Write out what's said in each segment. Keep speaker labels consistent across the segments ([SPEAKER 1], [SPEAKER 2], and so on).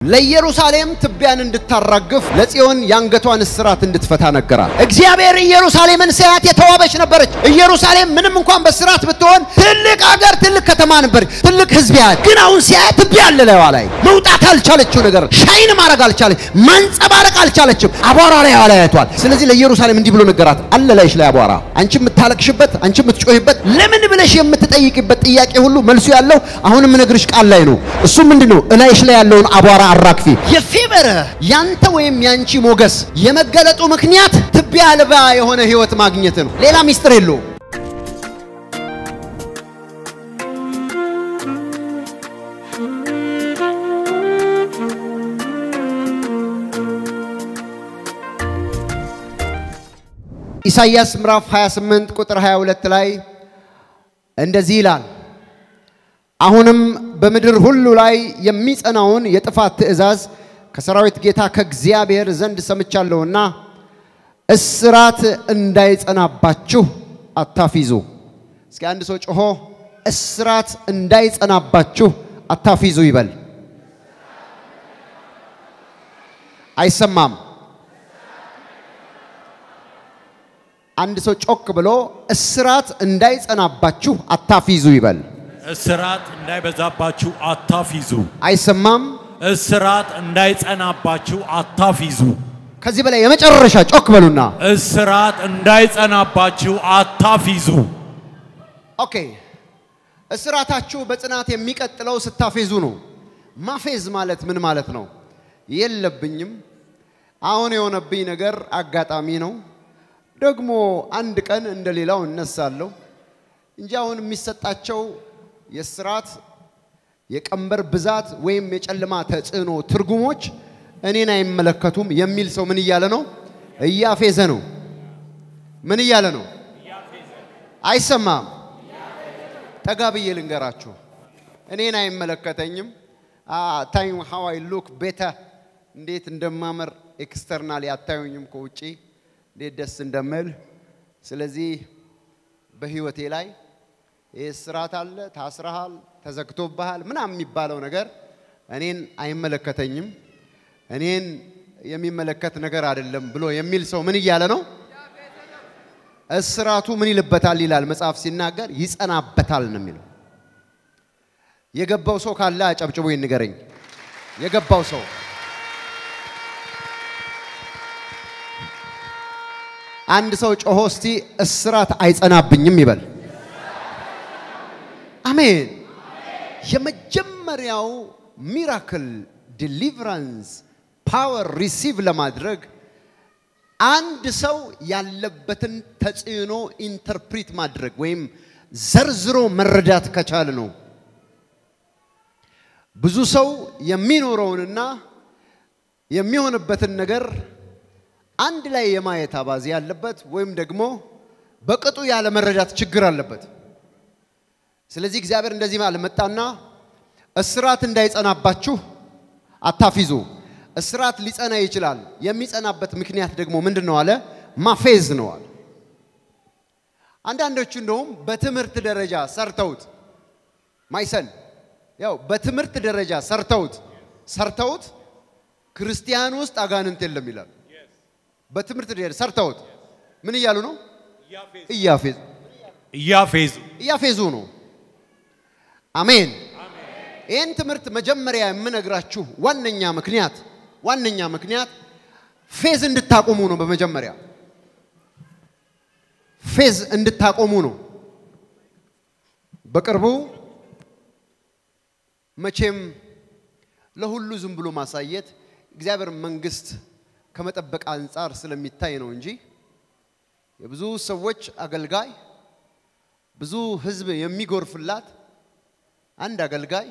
[SPEAKER 1] ለኢየሩሳሌም ትቢያን እንድታራግፍ ለጽዮን የአንገቷን እስራት እንድትፈታ ነገራት። እግዚአብሔር ኢየሩሳሌምን ሲያያት የተዋበች ነበረች። ኢየሩሳሌም ምንም እንኳን በስራት ብትሆን ትልቅ አገር፣ ትልቅ ከተማ ነበር፣ ትልቅ ሕዝብ ያያት። ግን አሁን ሲያያት ትቢያ አለ ላይዋ ላይ መውጣት አልቻለችው ነገር ሻይን ማድረግ አልቻለች፣ ማንጸባረቅ አልቻለችም። አቧራ ላይ ላይ ያቷል። ስለዚህ ለኢየሩሳሌም እንዲህ ብሎ ነገራት፣ አለ ላይሽ ላይ አቧራ፣ አንቺ የምታለቅሽበት፣ አንቺ የምትጮህበት፣ ለምን ብለሽ የምትጠይቅበት ጥያቄ ሁሉ መልሱ ያለው አሁን የምነግርሽ ቃል ላይ ነው። እሱ ምንድን ነው? እላይሽ ላይ ያለውን አቧራ አራግፊ። የፌቨር ያንተ ወይም ያንቺ ሞገስ የመገለጡ ምክንያት ትቢያ አልባ የሆነ ህይወት ማግኘት ነው። ሌላ ሚስጥር የለውም። ኢሳይያስ ምዕራፍ 28 ቁጥር 22 ላይ እንደዚህ ይላል አሁንም በምድር ሁሉ ላይ የሚጸናውን የጥፋት ትእዛዝ ከሰራዊት ጌታ ከእግዚአብሔር ዘንድ ሰምቻለሁና እስራት እንዳይጸናባችሁ አታፊዙ። እስኪ አንድ ሰው ጮሆ እስራት እንዳይጸናባችሁ አታፊዙ ይበል። አይሰማም። አንድ ሰው ጮክ ብሎ እስራት እንዳይጸናባችሁ አታፊዙ ይበል።
[SPEAKER 2] እስራት እንዳይበዛባችሁ አታፊዙ።
[SPEAKER 1] አይሰማም።
[SPEAKER 2] እስራት እንዳይጸናባችሁ አታፊዙ።
[SPEAKER 1] ከዚህ በላይ የመጨረሻ ጮክ በሉና
[SPEAKER 2] እስራት እንዳይጸናባችሁ አታፊዙ።
[SPEAKER 1] ኦኬ። እስራታችሁ በጽናት የሚቀጥለው ስታፌዙ ነው። ማፌዝ ማለት ምን ማለት ነው? የለብኝም፣ አሁን የሆነብኝ ነገር አጋጣሚ ነው፣ ደግሞ አንድ ቀን እንደ ሌላው እነሳለሁ እንጂ አሁን የሚሰጣቸው የስራት የቀንበር ብዛት ወይም የጨለማ ተጽዕኖ ትርጉሞች እኔን አይመለከቱም የሚል ሰው ምን እያለ ነው? እያፌዘ ነው። ምን እያለ ነው? አይሰማም። ጠጋ ብዬ ልንገራችሁ፣ እኔን አይመለከተኝም። ታይም ሃው አይ ሉክ ቤተ እንዴት እንደማመር ኤክስተርናል አታዩኝም፣ ከውጪ እንዴት ደስ እንደምል። ስለዚህ በህይወቴ ላይ ይህ ስራት አለ፣ ታስረሃል፣ ተዘግቶብሃል ምናምን የሚባለው ነገር እኔን አይመለከተኝም፣ እኔን የሚመለከት ነገር አይደለም ብሎ የሚል ሰው ምን እያለ ነው? እስራቱ ምን ይልበታል ይላል መጽሐፍ ሲናገር፣ ይጸናበታል ነው የሚለው። የገባው ሰው ካለ አጨብጭቦ ይንገረኝ። የገባው ሰው አንድ ሰው ጮሆ እስቲ እስራት አይጸናብኝም ይበል። አሜን። የመጀመሪያው ሚራክል ዲሊቨራንስ ፓወር ሪሲቭ ለማድረግ አንድ ሰው ያለበትን ተጽዕኖ ኢንተርፕሪት ማድረግ ወይም ዘርዝሮ መረዳት ከቻለ ነው። ብዙ ሰው የሚኖረውንና የሚሆንበትን ነገር አንድ ላይ የማየት አባዜ ያለበት ወይም ደግሞ በቅጡ ያለ መረዳት ችግር አለበት። ስለዚህ እግዚአብሔር እንደዚህ ማለት መጣና እስራት እንዳይጸናባችሁ አታፊዙ። እስራት ሊጸና ይችላል። የሚጸናበት ምክንያት ደግሞ ምንድን ነው አለ? ማፌዝ ነው አለ። አንዳንዶቹ እንደውም በትምህርት ደረጃ ሰርተውት ማይሰን ያው በትምህርት ደረጃ ሰርተውት ሰርተውት ክርስቲያን ውስጥ አጋንንት የለም ይላል። በትምህርት ደረጃ ሰርተውት ምን እያሉ ነው? እያፌዙ
[SPEAKER 2] እያፌዙ
[SPEAKER 1] እያፌዙ ነው። አሜን። ይህን ትምህርት መጀመሪያ የምነግራችሁ ዋነኛ ምክንያት ዋነኛ ምክንያት ፌዝ እንድታቆሙ ነው። በመጀመሪያ ፌዝ እንድታቆሙ ነው። በቅርቡ መቼም ለሁሉ ዝም ብሎ ማሳየት እግዚአብሔር መንግስት ከመጠበቅ አንጻር ስለሚታይ ነው እንጂ የብዙ ሰዎች አገልጋይ ብዙ ህዝብ የሚጎርፍላት አንድ አገልጋይ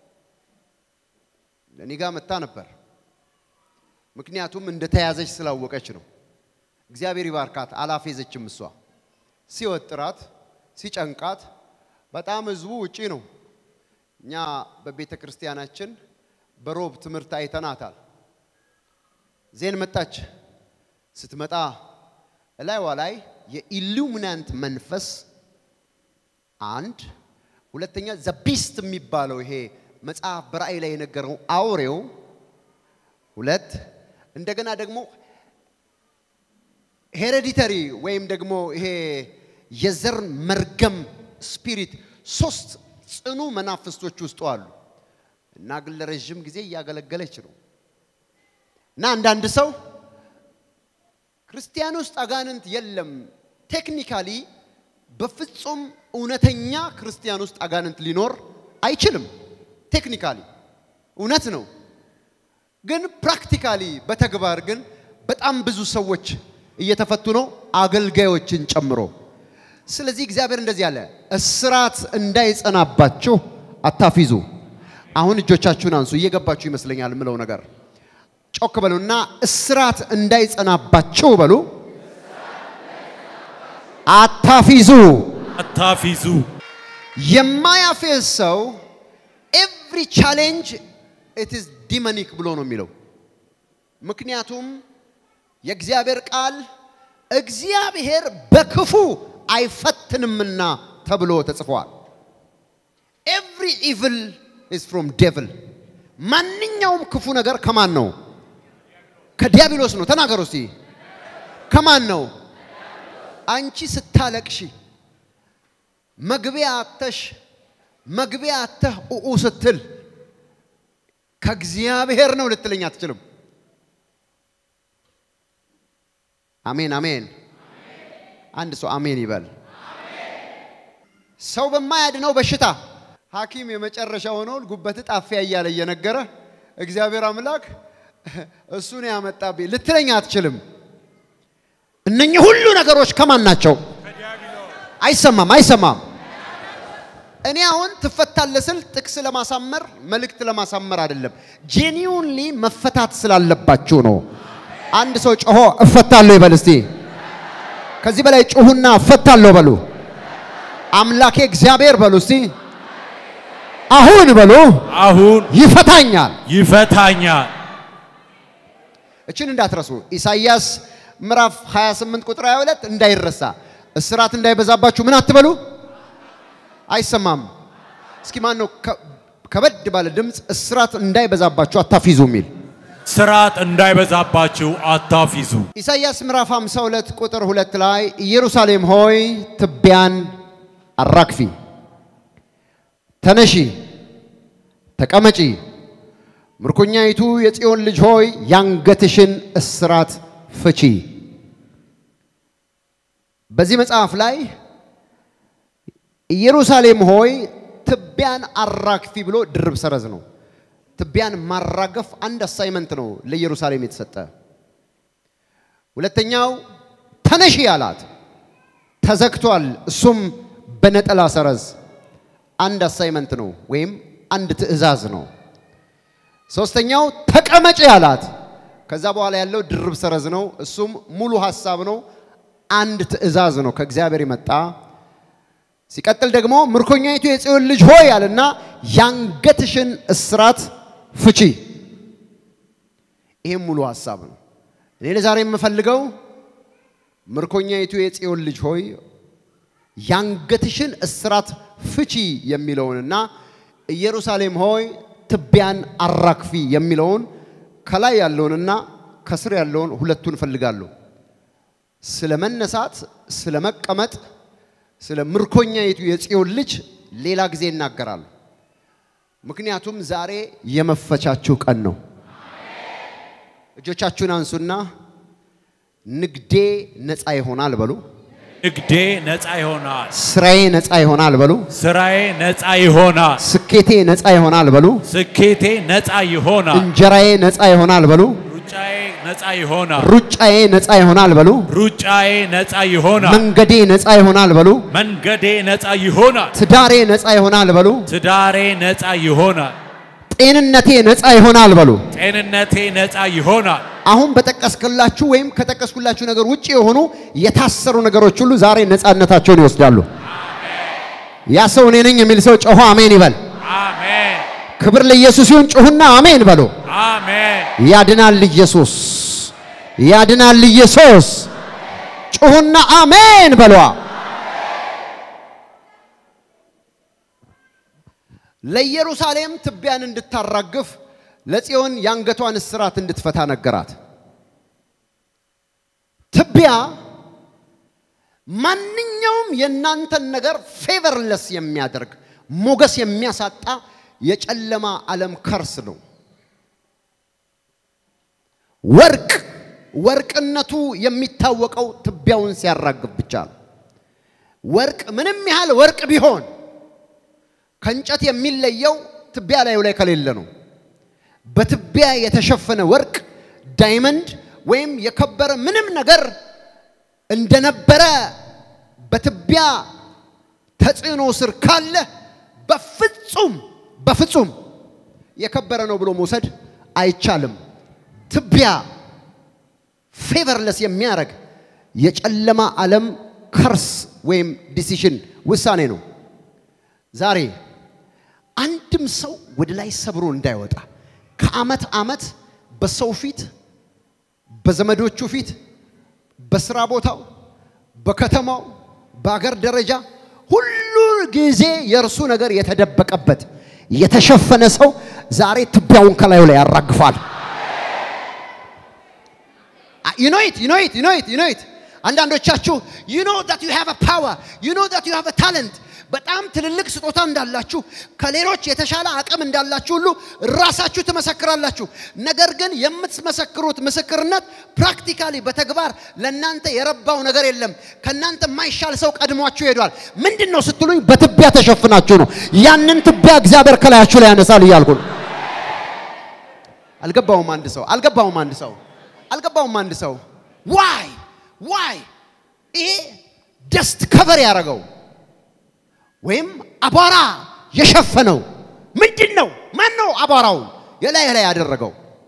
[SPEAKER 1] ለእኔ ጋር መታ ነበር። ምክንያቱም እንደተያዘች ስላወቀች ነው። እግዚአብሔር ይባርካት። አላፌዘችም። እሷ ሲወጥራት ሲጨንቃት፣ በጣም ህዝቡ ውጪ ነው። እኛ በቤተ ክርስቲያናችን በሮብ ትምህርት አይተናታል። ዜን መጣች። ስትመጣ እላይዋ ላይ የኢሉሚናንት መንፈስ አንድ ሁለተኛ ዘቢስት የሚባለው ይሄ መጽሐፍ በራእይ ላይ የነገረው አውሬው ሁለት እንደገና ደግሞ ሄሬዲተሪ ወይም ደግሞ ይሄ የዘር መርገም ስፒሪት ሶስት ጽኑ መናፍስቶች ውስጡ አሉ እና ግን ለረዥም ጊዜ እያገለገለች ነው እና አንዳንድ ሰው ክርስቲያን ውስጥ አጋንንት የለም ቴክኒካሊ በፍጹም እውነተኛ ክርስቲያን ውስጥ አጋንንት ሊኖር አይችልም ቴክኒካሊ እውነት ነው ግን ፕራክቲካሊ በተግባር ግን በጣም ብዙ ሰዎች እየተፈቱ ነው አገልጋዮችን ጨምሮ ስለዚህ እግዚአብሔር እንደዚህ አለ እስራት እንዳይጸናባችሁ አታፊዙ አሁን እጆቻችሁን አንሱ እየገባችሁ ይመስለኛል ምለው ነገር ጮክ በሉና እስራት እንዳይጸናባችሁ በሉ አታፊዙ
[SPEAKER 2] አታፊዙ
[SPEAKER 1] የማያፌዝ ሰው ኤቭሪ ቻሌንጅ ኢት ኢዝ ዲመኒክ ብሎ ነው የሚለው ምክንያቱም የእግዚአብሔር ቃል እግዚአብሔር በክፉ አይፈትንምና ተብሎ ተጽፏል ኤቭሪ ኢቭል ኢዝ ፍሮም ዴቭል ማንኛውም ክፉ ነገር ከማን ነው ከዲያብሎስ ነው ተናገሩ እስቲ ከማን ነው አንቺ ስታለቅሺ መግቢያ አተሽ መግቢያ አተህ ኡኡ ስትል ከእግዚአብሔር ነው ልትለኝ አትችልም አሜን አሜን አንድ ሰው አሜን ይበል ሰው በማያድነው በሽታ ሐኪም የመጨረሻ ሆነው ጉበት ጣፊያ እያለ እየነገረ እግዚአብሔር አምላክ እሱን ያመጣብኝ ልትለኝ አትችልም። እነኚህ ሁሉ ነገሮች ከማን ናቸው? አይሰማም፣ አይሰማም። እኔ አሁን ትፈታለህ ስል ጥቅስ ለማሳመር መልእክት ለማሳመር አይደለም። ጄኒውንሊ መፈታት ስላለባችሁ ነው። አንድ ሰው ጮሆ እፈታለሁ ይበል እስቲ። ከዚህ በላይ ጩሁና እፈታለሁ በሉ። አምላኬ እግዚአብሔር በሉ እስቲ። አሁን በሉ
[SPEAKER 2] አሁን
[SPEAKER 1] ይፈታኛል።
[SPEAKER 2] ይፈታኛል።
[SPEAKER 1] እችን እንዳትረሱ። ኢሳይያስ ምዕራፍ 28 ቁጥር 22 እንዳይረሳ። እስራት እንዳይበዛባችሁ ምን አትበሉ። አይሰማም። እስኪ ማን ነው ከ- ከበድ ባለ ድምፅ እስራት እንዳይበዛባችሁ አታፊዙ የሚል?
[SPEAKER 2] ስርዓት እንዳይበዛባችሁ አታፊዙ።
[SPEAKER 1] ኢሳይያስ ምዕራፍ 52 ቁጥር 2 ላይ ኢየሩሳሌም ሆይ ትቢያን አራግፊ፣ ተነሺ፣ ተቀመጪ፣ ምርኮኛይቱ የጽዮን ልጅ ሆይ ያንገትሽን እስራት ፍቺ። በዚህ መጽሐፍ ላይ ኢየሩሳሌም ሆይ ትቢያን አራግፊ ብሎ ድርብ ሰረዝ ነው። ትቢያን ማራገፍ አንድ አሳይመንት ነው ለኢየሩሳሌም የተሰጠ። ሁለተኛው ተነሺ አላት፣ ተዘግቷል። እሱም በነጠላ ሰረዝ አንድ አሳይመንት ነው ወይም አንድ ትእዛዝ ነው። ሶስተኛው ተቀመጪ አላት። ከዛ በኋላ ያለው ድርብ ሰረዝ ነው። እሱም ሙሉ ሀሳብ ነው። አንድ ትእዛዝ ነው ከእግዚአብሔር የመጣ ሲቀጥል ደግሞ ምርኮኛይቱ የጽዮን ልጅ ሆይ አለና ያንገትሽን እስራት ፍቺ። ይህም ሙሉ ሀሳብ ነው። እኔ ለዛሬ የምፈልገው ምርኮኛይቱ የጽዮን ልጅ ሆይ ያንገትሽን እስራት ፍቺ የሚለውንና ኢየሩሳሌም ሆይ ትቢያን አራግፊ የሚለውን ከላይ ያለውንና ከስር ያለውን ሁለቱን እፈልጋለሁ። ስለ መነሳት፣ ስለ መቀመጥ፣ ስለ ምርኮኛይቱ የጽዮን ልጅ ሌላ ጊዜ ይናገራሉ። ምክንያቱም ዛሬ የመፈቻችሁ ቀን ነው። እጆቻችሁን አንሱና ንግዴ ነፃ ይሆናል በሉ።
[SPEAKER 2] ንግዴ ነፃ ይሆናል።
[SPEAKER 1] ስራዬ ነፃ ይሆናል በሉ።
[SPEAKER 2] ስራዬ ነፃ ይሆናል።
[SPEAKER 1] ስኬቴ ነፃ ይሆናል በሉ።
[SPEAKER 2] ስኬቴ ነፃ ይሆናል።
[SPEAKER 1] እንጀራዬ ነፃ ይሆናል በሉ።
[SPEAKER 2] ሩጫዬ ነፃ ይሆናል።
[SPEAKER 1] ሩጫዬ ነፃ ይሆናል በሉ።
[SPEAKER 2] ሩጫዬ ነፃ ይሆናል።
[SPEAKER 1] መንገዴ ነፃ ይሆናል በሉ።
[SPEAKER 2] መንገዴ ነፃ ይሆናል።
[SPEAKER 1] ትዳሬ ነፃ ይሆናል በሉ።
[SPEAKER 2] ትዳሬ ነፃ ይሆናል።
[SPEAKER 1] ጤንነቴ ነፃ ይሆናል በሉ።
[SPEAKER 2] ጤንነቴ ነፃ ይሆናል።
[SPEAKER 1] አሁን በጠቀስክላችሁ ወይም ከጠቀስኩላችሁ ነገር ውጭ የሆኑ የታሰሩ ነገሮች ሁሉ ዛሬ ነፃነታቸውን ይወስዳሉ። ያ ሰው እኔ ነኝ የሚል ሰው ጮሆ አሜን ይበል።
[SPEAKER 2] አሜን
[SPEAKER 1] ክብር ለኢየሱስ ይሁን። ጩሁና አሜን በሉ።
[SPEAKER 2] አሜን።
[SPEAKER 1] ያድናል ኢየሱስ፣ ያድናል ኢየሱስ። ጩሁና አሜን በሏ። ለኢየሩሳሌም ትቢያን እንድታራግፍ ለጽዮን የአንገቷን እስራት እንድትፈታ ነገራት። ትቢያ ማንኛውም የእናንተን ነገር ፌቨርለስ የሚያደርግ ሞገስ የሚያሳጣ የጨለማ ዓለም ከርስ ነው። ወርቅ ወርቅነቱ የሚታወቀው ትቢያውን ሲያራግብ ብቻ ነው። ወርቅ ምንም ያህል ወርቅ ቢሆን ከእንጨት የሚለየው ትቢያ ላዩ ላይ ከሌለ ነው። በትቢያ የተሸፈነ ወርቅ ዳይመንድ ወይም የከበረ ምንም ነገር እንደነበረ በትቢያ ተጽዕኖ ስር ካለ በፍጹም በፍጹም የከበረ ነው ብሎ መውሰድ አይቻልም። ትቢያ ፌቨርለስ የሚያደርግ የጨለማ ዓለም ከርስ ወይም ዲሲሽን ውሳኔ ነው። ዛሬ አንድም ሰው ወደ ላይ ሰብሮ እንዳይወጣ ከዓመት ዓመት በሰው ፊት፣ በዘመዶቹ ፊት፣ በስራ ቦታው፣ በከተማው፣ በአገር ደረጃ ሁሉ ጊዜ የእርሱ ነገር የተደበቀበት የተሸፈነ ሰው ዛሬ ትቢያውን ከላዩ ላይ ያራግፋል። ዩኖይት ዩኖይት ዩኖይት ዩኖይት አንዳንዶቻችሁ ዩ ኖ ዳት ዩ ሃቭ አ ፓወር ዩ ኖ ዳት ዩ ሃቭ አ ታለንት በጣም ትልልቅ ስጦታ እንዳላችሁ ከሌሎች የተሻለ አቅም እንዳላችሁ ሁሉ ራሳችሁ ትመሰክራላችሁ። ነገር ግን የምትመሰክሩት ምስክርነት ፕራክቲካሊ በተግባር ለእናንተ የረባው ነገር የለም። ከእናንተ የማይሻል ሰው ቀድሟችሁ ሄዷል። ምንድን ነው ስትሉኝ፣ በትቢያ ተሸፍናችሁ ነው። ያንን ትቢያ እግዚአብሔር ከላያችሁ ላይ ያነሳል እያልኩ ነው። አልገባውም አንድ ሰው አልገባውም አንድ ሰው አልገባውም አንድ ሰው ዋይ ዋይ ይሄ ደስት ከቨር ያደረገው ወይም አቧራ የሸፈነው ምንድን ነው? ማን ነው አቧራውን የላይ ላይ ያደረገው?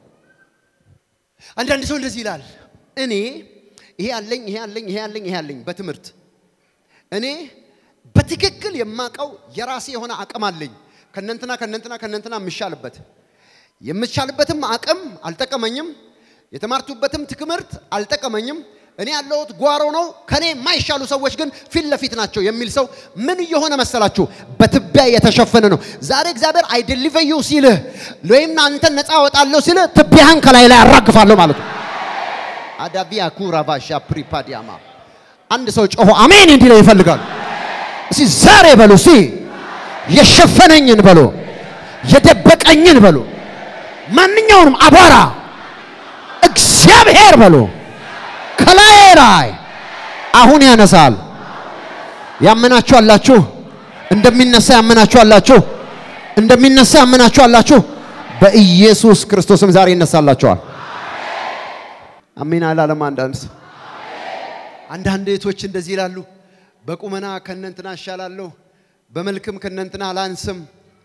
[SPEAKER 1] አንዳንድ ሰው እንደዚህ ይላል፣ እኔ ይሄ አለኝ ይሄ አለኝ ይሄ አለኝ ይሄ አለኝ። በትምህርት እኔ በትክክል የማቀው የራሴ የሆነ አቅም አለኝ። ከነንትና ከነንትና ከነንትና የምሻልበት የምሻልበትም አቅም አልጠቀመኝም። የተማርቱበትም ትምህርት አልጠቀመኝም። እኔ ያለሁት ጓሮ ነው፣ ከኔ የማይሻሉ ሰዎች ግን ፊት ለፊት ናቸው የሚል ሰው ምን እየሆነ መሰላችሁ? በትቢያ የተሸፈነ ነው። ዛሬ እግዚአብሔር አይ ዴሊቨር ዩ ሲልህ ወይም አንተን ነፃ አወጣለሁ ሲልህ ትቢያህን ከላይ ላይ አራግፋለሁ ማለት ነው። አዳቪያ ኩራቫሻ ፕሪፓዲያማ አንድ ሰው ጮሆ አሜን እንዲለው ይፈልጋሉ። እስቲ ዛሬ በሉ፣ እስቲ የሸፈነኝን በሉ፣ የደበቀኝን በሉ፣ ማንኛውንም አቧራ እግዚአብሔር በሉ ከላይ ላይ አሁን ያነሳል። ያመናችሁ አላችሁ? እንደሚነሳ ያመናችሁ አላችሁ? እንደሚነሳ ያመናችሁ አላችሁ? በኢየሱስ ክርስቶስም ዛሬ ይነሳላችኋል። አሜን አላለም። አንዳንድ ሰው አንዳንድ እህቶች እንደዚህ ይላሉ፣ በቁመና ከነንትና እሻላለሁ፣ በመልክም ከነንትና አላንስም፣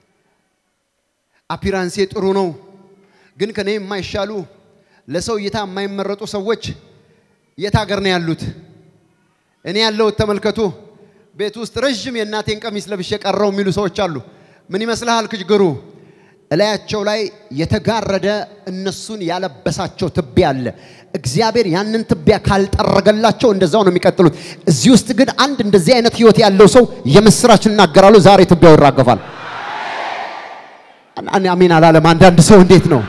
[SPEAKER 1] አፒራንሴ ጥሩ ነው፣ ግን ከኔ የማይሻሉ ለሰው እይታ የማይመረጡ ሰዎች የት ሀገር ነው ያሉት? እኔ ያለሁት ተመልከቱ፣ ቤት ውስጥ ረዥም የእናቴን ቀሚስ ለብሼ ቀረው የሚሉ ሰዎች አሉ። ምን ይመስልሃል ችግሩ? እላያቸው ላይ የተጋረደ እነሱን ያለበሳቸው ትቢያ አለ። እግዚአብሔር ያንን ትቢያ ካልጠረገላቸው እንደዛው ነው የሚቀጥሉት። እዚህ ውስጥ ግን አንድ እንደዚህ አይነት ህይወት ያለው ሰው የምስራች እናገራሉ። ዛሬ ትቢያው ይራገፋል። አሜን አላለም። አንዳንድ ሰው እንዴት ነው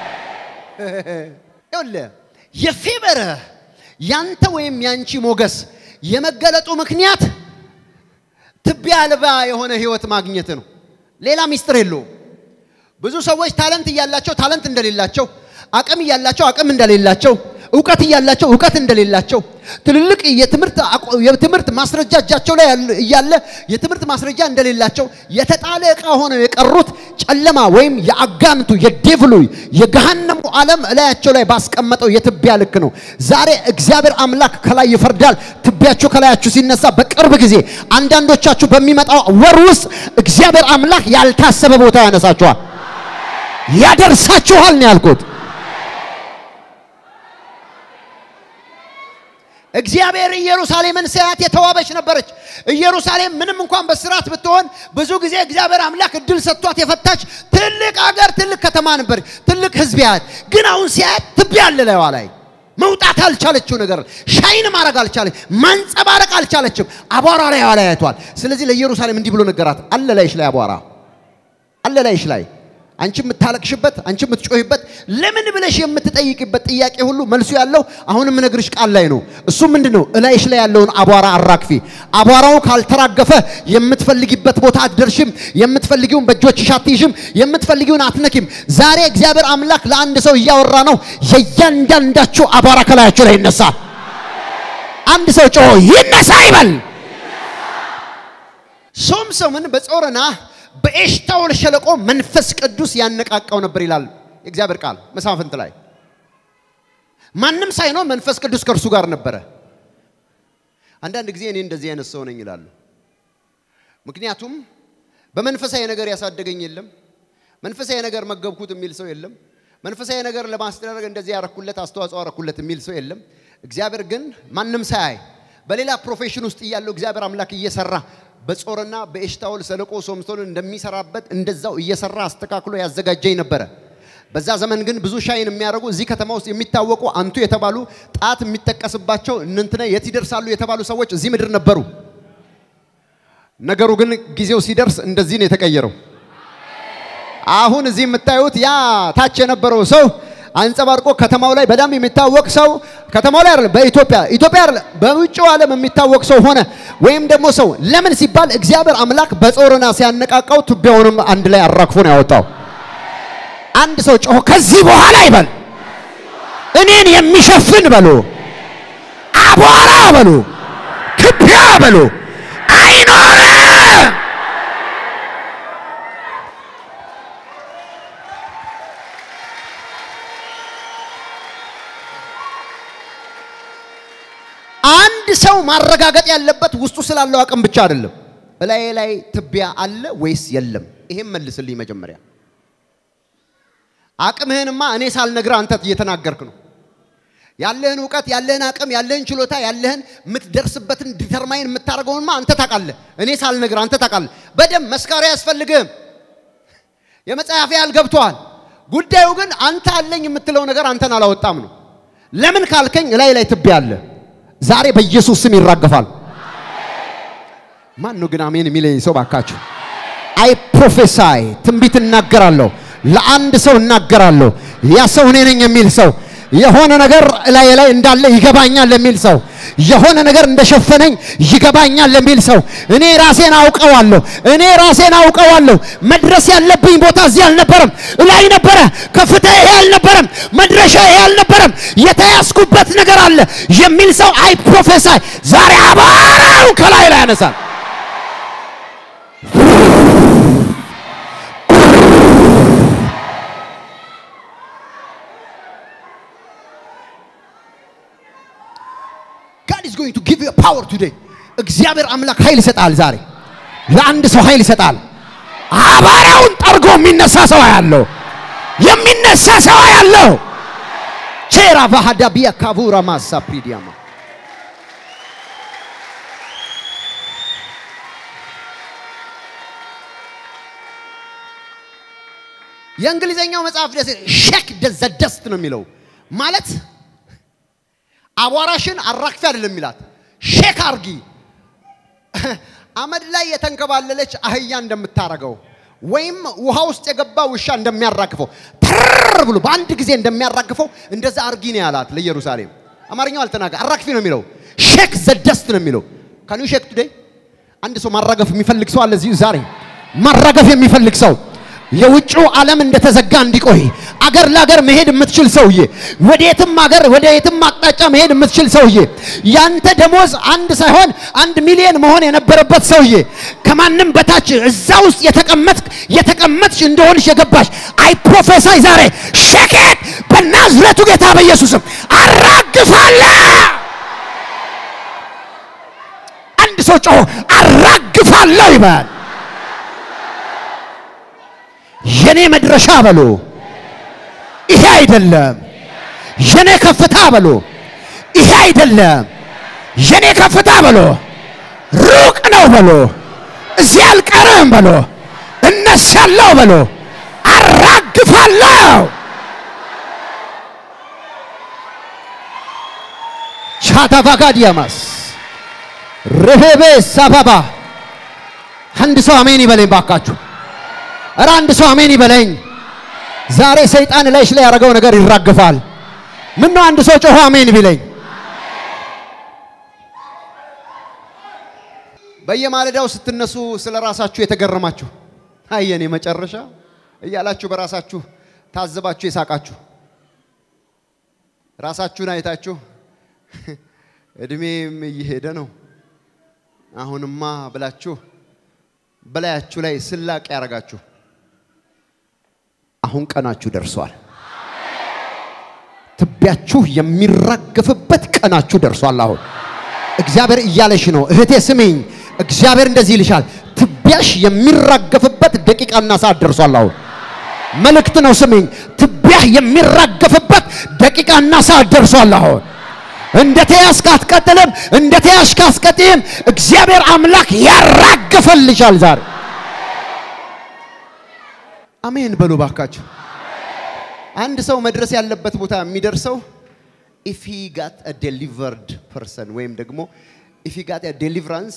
[SPEAKER 1] ይኸውልህ የፌበረ ያንተ ወይም ያንቺ ሞገስ የመገለጡ ምክንያት ትቢያ አልባ የሆነ ህይወት ማግኘት ነው። ሌላ ሚስጥር የለውም። ብዙ ሰዎች ታለንት እያላቸው ታለንት እንደሌላቸው፣ አቅም እያላቸው አቅም እንደሌላቸው፣ እውቀት እያላቸው እውቀት እንደሌላቸው፣ ትልልቅ የትምህርት ማስረጃ እጃቸው ላይ እያለ የትምህርት ማስረጃ እንደሌላቸው የተጣለ ዕቃ ሆነው የቀሩት ጨለማ ወይም የአጋንቱ የዴቭሉ የገሃነሙ ዓለም እላያቸው ላይ ባስቀመጠው የትቢያ ልክ ነው። ዛሬ እግዚአብሔር አምላክ ከላይ ይፈርዳል። ትቢያችሁ ከላያችሁ ሲነሳ በቅርብ ጊዜ አንዳንዶቻችሁ በሚመጣው ወር ውስጥ እግዚአብሔር አምላክ ያልታሰበ ቦታ ያነሳችኋል፣ ያደርሳችኋል ነው ያልኩት። እግዚአብሔር ኢየሩሳሌምን ሲያያት የተዋበች ነበረች። ኢየሩሳሌም ምንም እንኳን በስርዓት ብትሆን ብዙ ጊዜ እግዚአብሔር አምላክ እድል ሰጥቷት የፈታች ትልቅ አገር፣ ትልቅ ከተማ ነበር፣ ትልቅ ሕዝብ ያያት። ግን አሁን ሲያያት ትቢያ አለ ላይዋ ላይ መውጣት አልቻለችው ነገር ሻይን ማድረግ አልቻለች፣ ማንጸባረቅ አልቻለችም። አቧራ ላይ ላይ አይቷል። ስለዚህ ለኢየሩሳሌም እንዲህ ብሎ ነገራት፣ አለ ላይሽ ላይ አቧራ አለ ላይሽ ላይ አንቺ የምታለቅሽበት፣ አንቺ የምትጮህበት፣ ለምን ብለሽ የምትጠይቅበት ጥያቄ ሁሉ መልሱ ያለው አሁንም ነግርሽ ቃል ላይ ነው። እሱ ምንድን ነው? እላይሽ ላይ ያለውን አቧራ አራግፊ። አቧራው ካልተራገፈ የምትፈልጊበት ቦታ አትደርሽም። የምትፈልጊውን በእጆችሽ አትይዥም። የምትፈልጊውን አትነኪም። ዛሬ እግዚአብሔር አምላክ ለአንድ ሰው እያወራ ነው። የእያንዳንዳችሁ አቧራ ከላያችሁ ላይ ይነሳል። አንድ ሰው ጮሆ ይነሳ ይበል። ሶምሶንን በጾረና በኤሽታኦል ሸለቆ መንፈስ ቅዱስ ያነቃቃው ነበር ይላል የእግዚአብሔር ቃል መሳፍንት ላይ። ማንም ሳይኖር መንፈስ ቅዱስ ከእርሱ ጋር ነበረ። አንዳንድ ጊዜ እኔ እንደዚህ አይነት ሰው ነኝ ይላሉ። ምክንያቱም በመንፈሳዊ ነገር ያሳደገኝ የለም፣ መንፈሳዊ ነገር መገብኩት የሚል ሰው የለም፣ መንፈሳዊ ነገር ለማስደረግ እንደዚህ ያረኩለት አስተዋጽኦ አረኩለት የሚል ሰው የለም። እግዚአብሔር ግን ማንም ሳያይ በሌላ ፕሮፌሽን ውስጥ እያለው እግዚአብሔር አምላክ እየሰራ በጾርና በኤሽታኦል ሸለቆ ሶምሶንን እንደሚሰራበት እንደዛው እየሰራ አስተካክሎ ያዘጋጀኝ ነበረ። በዛ ዘመን ግን ብዙ ሻይን የሚያደርጉ እዚህ ከተማ ውስጥ የሚታወቁ አንቱ የተባሉ ጣት የሚጠቀስባቸው እንንትነ የት ይደርሳሉ የተባሉ ሰዎች እዚህ ምድር ነበሩ። ነገሩ ግን ጊዜው ሲደርስ እንደዚህ ነው የተቀየረው። አሁን እዚህ የምታዩት ያ ታች የነበረው ሰው አንጸባርቆ ከተማው ላይ በጣም የሚታወቅ ሰው ከተማው ላይ አይደለም፣ በኢትዮጵያ ኢትዮጵያ አይደለም፣ በውጭው ዓለም የሚታወቅ ሰው ሆነ። ወይም ደግሞ ሰው ለምን ሲባል እግዚአብሔር አምላክ በጾርና ሲያነቃቃው ትቢያውንም አንድ ላይ አራግፎ ነው ያወጣው። አንድ ሰው ጮሆ ከዚህ በኋላ ይበል እኔን የሚሸፍን በሉ፣ አቧራ በሉ፣ ትቢያ በሉ አይኖርም። አንድ ሰው ማረጋገጥ ያለበት ውስጡ ስላለው አቅም ብቻ አይደለም። እላዬ ላይ ትቢያ አለ ወይስ የለም? ይሄም መልስልኝ መጀመሪያ። አቅምህንማ እኔ ሳልነግርህ አንተ እየተናገርክ ነው። ያለህን እውቀት፣ ያለህን አቅም፣ ያለህን ችሎታ፣ ያለህን የምትደርስበትን ዲተርማይን የምታደርገውንማ አንተ ታውቃለህ። እኔ ሳልነግርህ አንተ ታውቃለህ። በደንብ መስካሪ አያስፈልግህም። የመጽሐፍ ያህል ገብቶሃል። ጉዳዩ ግን አንተ አለኝ የምትለው ነገር አንተን አላወጣም ነው። ለምን ካልከኝ እላይ ላይ ትቢያ አለ። ዛሬ በኢየሱስ ስም ይራገፋል። ማን ነው ግን አሜን የሚለኝ ሰው ባካችሁ? አይ ፕሮፌሳይ ትንቢት እናገራለሁ። ለአንድ ሰው እናገራለሁ። ያ ሰው እኔ ነኝ የሚል ሰው የሆነ ነገር ላይ ላይ እንዳለ ይገባኛል የሚል ሰው የሆነ ነገር እንደሸፈነኝ ይገባኛል የሚል ሰው እኔ ራሴን አውቀዋለሁ። እኔ ራሴን አውቀዋለሁ። መድረስ ያለብኝ ቦታ እዚህ አልነበረም፣ ላይ ነበረ። ከፍታ ይሄ አልነበረም፣ መድረሻ ይሄ አልነበረም። የተያዝኩበት ነገር አለ የሚል ሰው አይ ፕሮፌሳይ ዛሬ አቧራው ከላይ ላይ ያነሳል። God is going to give you power today. እግዚአብሔር አምላክ ኃይል ይሰጣል። ዛሬ ለአንድ ሰው ኃይል ይሰጣል። አቧራውን ጠርጎ የሚነሳ ሰው ያለው የሚነሳ ሰው ያለው ቼራ ባህዳ ቢያ ካቡራ ማሳ ፕሪዲያማ የእንግሊዘኛው መጽሐፍ ደስ ሼክ ደዘ ደስት ነው የሚለው ማለት አቧራሽን አራግፊ አይደለም የሚላት ሼክ አርጊ። አመድ ላይ የተንከባለለች አህያ እንደምታረገው ወይም ውሃ ውስጥ የገባ ውሻ እንደሚያራግፈው ተር ብሎ በአንድ ጊዜ እንደሚያራግፈው እንደዛ አርጊ ነው ያላት ለኢየሩሳሌም። አማርኛው አልተናገ አራግፊ ነው የሚለው ሼክ ዘደስት ነው የሚለው ካን ዩ ሼክ ቱዴይ። አንድ ሰው ማራገፍ የሚፈልግ ሰው አለ እዚህ ዛሬ ማራገፍ የሚፈልግ ሰው የውጭው ዓለም እንደተዘጋ እንዲቆይ አገር ለአገር መሄድ የምትችል ሰውዬ፣ ወደ የትም አገር ወደ የትም አቅጣጫ መሄድ የምትችል ሰውዬ፣ ያንተ ደሞዝ አንድ ሳይሆን አንድ ሚሊዮን መሆን የነበረበት ሰውዬ፣ ከማንም በታች እዛ ውስጥ የተቀመጥክ የተቀመጥሽ እንደሆንሽ የገባሽ አይ ፕሮፌሳይ ዛሬ ሸኬት በናዝሬቱ ጌታ በኢየሱስም አራግፋለሁ። አንድ ሰው ጮሆ አራግፋለሁ ይበል። የኔ መድረሻ በሎ ይሄ አይደለም። የኔ ከፍታ በሎ ይሄ አይደለም። የኔ ከፍታ በሎ ሩቅ ነው በሎ እዚህ አልቀርም በሎ እነሳለሁ በሎ አራግፋለሁ። ቻታቫጋዲያማስ ርህቤ ሳባባ አንድ ሰው አሜን ይበለኝ ባካችሁ። እረ አንድ ሰው አሜን ይበለኝ። ዛሬ ሰይጣን ላይሽ ላይ ያደረገው ነገር ይራገፋል። ምን ነው አንድ ሰው ጮሆ አሜን ቢለኝ። በየማለዳው ስትነሱ ስለ ራሳችሁ የተገረማችሁ አየኔ መጨረሻ እያላችሁ በራሳችሁ ታዘባችሁ የሳቃችሁ ራሳችሁን አይታችሁ እድሜም እየሄደ ነው አሁንማ ብላችሁ በላያችሁ ላይ ስላቅ ያደረጋችሁ አሁን ቀናችሁ ደርሷል። ትቢያችሁ የሚራገፍበት ቀናችሁ ደርሷል። አሁን እግዚአብሔር እያለሽ ነው እህቴ ስሚኝ። እግዚአብሔር እንደዚህ ይልሻል። ትቢያሽ የሚራገፍበት ደቂቃና ሰዓት ደርሷል። አሁን መልእክት ነው ስሚኝ። ትቢያህ የሚራገፍበት ደቂቃና ሰዓት ደርሷል። አሁን እንደ ተያዝክ አትቀጥልም። እንደ ተያዝክ አትቀጥይም። እግዚአብሔር አምላክ ያራግፈልሻል ዛሬ። አሜን በሉ ባካችሁ። አንድ ሰው መድረስ ያለበት ቦታ የሚደርሰው ኢፍ ሂ ጋት አ ዴሊቨርድ ፐርሰን ወይም ደግሞ ኢፍ ሂ ጋት አ ዴሊቨራንስ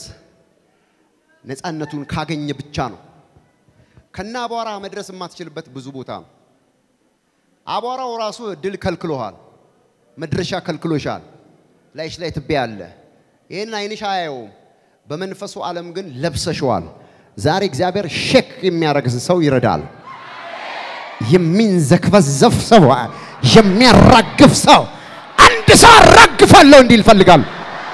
[SPEAKER 1] ነፃነቱን ካገኘ ብቻ ነው። ከና አቧራ መድረስ የማትችልበት ብዙ ቦታ ነው። አቧራው ራሱ ድል ከልክሎሃል፣ መድረሻ ከልክሎሻል። ላይሽ ላይ ትቤ አለ። ይህን አይንሽ አያየውም። በመንፈሱ ዓለም ግን ለብሰሽዋል። ዛሬ እግዚአብሔር ሼክ የሚያደርግ ሰው ይረዳል። የሚንዘክበዘፍ ሰው፣ የሚያራግፍ ሰው አንድ ሰው አራግፋለሁ እንዲል ይፈልጋል።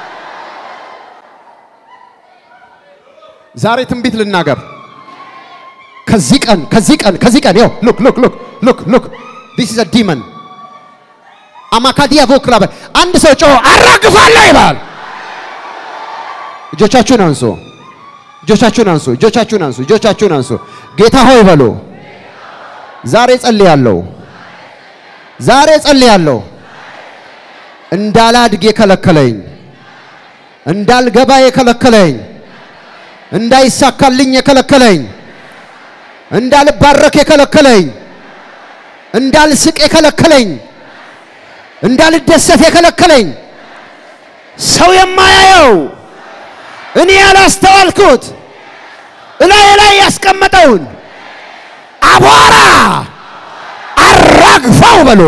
[SPEAKER 1] ዛሬ ትንቢት ልናገር። ከዚህ ቀን ከዚህ ቀን ከዚህ ቀን ይኸው ሉክ ሉክ ሉክ ሉክ ሉክ ዲስ ኢዝ አ ዲመን አማካዲያ ቮክራበ አንድ ሰው ጮሆ አራግፋለሁ ይባል። እጆቻችሁን አንሱ፣ እጆቻችሁን አንሱ፣ እጆቻችሁን አንሱ፣ እጆቻችሁን አንሱ። ጌታ ሆይ በሉ። ዛሬ ጸልያለሁ፣ ዛሬ ጸልያለሁ። እንዳላድግ የከለከለኝ፣ እንዳልገባ የከለከለኝ፣ እንዳይሳካልኝ የከለከለኝ፣ እንዳልባረክ የከለከለኝ፣ እንዳልስቅ የከለከለኝ፣ እንዳልደሰት የከለከለኝ ሰው የማያየው እኔ ያላስተዋልኩት እላይ ላይ ያስቀመጠውን አቧራ አራግፈው በሎ